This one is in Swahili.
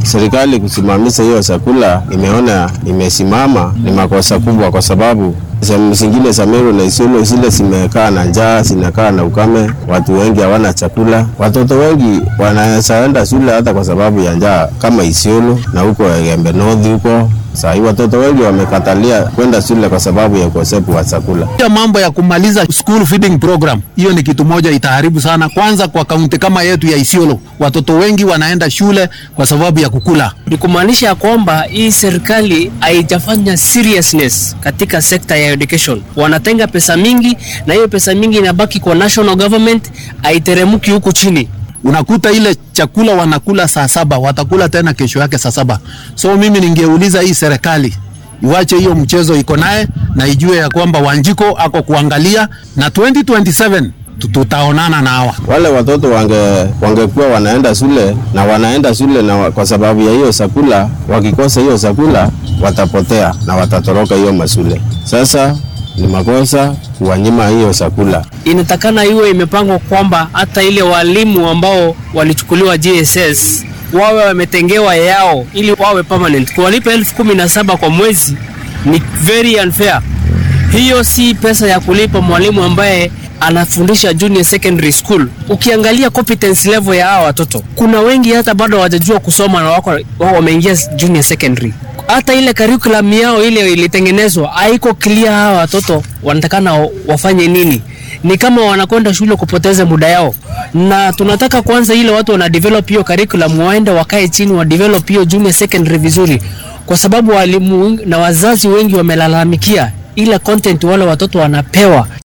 serikali kusimamisha hiyo chakula, nimeona imesimama ni makosa kubwa, kwa sababu sehemu zingine za Meru na Isiolo zile zimekaa na njaa, zinakaa na ukame, watu wengi hawana chakula, watoto wengi wanaenda shule hata kwa sababu ya njaa, kama Isiolo na huko Gembe North huko Saa hii watoto wengi wamekatalia kwenda shule kwa sababu ya ukosefu wa chakula. Hiyo mambo ya kumaliza school feeding program, hiyo ni kitu moja itaharibu sana. Kwanza kwa kaunti kama yetu ya Isiolo, watoto wengi wanaenda shule kwa sababu ya kukula. Ni kumaanisha kwamba hii serikali haijafanya seriousness katika sekta ya education. Wanatenga pesa mingi, na hiyo pesa mingi inabaki kwa national government, haiteremki huku chini unakuta ile chakula wanakula saa saba watakula tena kesho yake saa saba. So mimi ningeuliza hii serikali iwache hiyo mchezo iko naye na ijue ya kwamba Wanjiko ako kuangalia na 2027 tutaonana na hawa wale watoto wange wangekuwa wanaenda shule na wanaenda shule na kwa sababu ya hiyo chakula, wakikosa hiyo chakula watapotea na watatoroka hiyo mashule. Sasa ni makosa kuwanyima hiyo chakula. Inatakana iwe imepangwa kwamba hata ile walimu ambao walichukuliwa JSS wawe wametengewa yao ili wawe permanent. Kuwalipa elfu kumi na saba kwa mwezi ni very unfair. Hiyo si pesa ya kulipa mwalimu ambaye anafundisha junior secondary school. Ukiangalia competence level ya hawa watoto, kuna wengi hata bado hawajajua kusoma na wako wao wameingia junior secondary hata ile curriculum yao ile ilitengenezwa haiko clear. Hawa watoto wanatakana wafanye nini? Ni kama wanakwenda shule kupoteza muda yao, na tunataka kwanza ile watu wana develop hiyo curriculum, waende wakae chini wa develop hiyo junior secondary vizuri, kwa sababu walimu na wazazi wengi wamelalamikia ile content wale watoto wanapewa